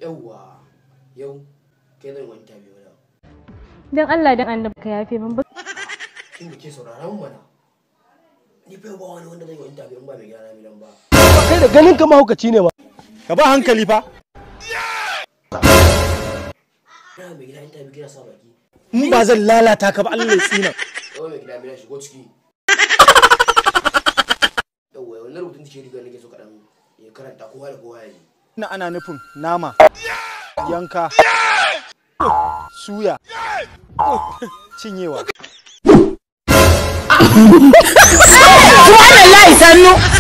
yawwa yau kai zan wani tabi wala Dan Allah dan annabi ka yafe min ba. kin da ke sauraron mana ni fa ba wani wanda zai wani tabi in ba mai gyara bilan ba kai da ganin ka mahaukaci ne ma ka ba hankali fa ina mai gida in tabi kina sa baki in ba zan lalata ka ba Allah ya tsina yawa mai gida bilan shigo ciki yawwa wannan rubutun ce riga nake so kaɗan ya karanta kowa da kowa ya ji ina ana nufin nama yanka suya cinyewa Subhanallah sannu.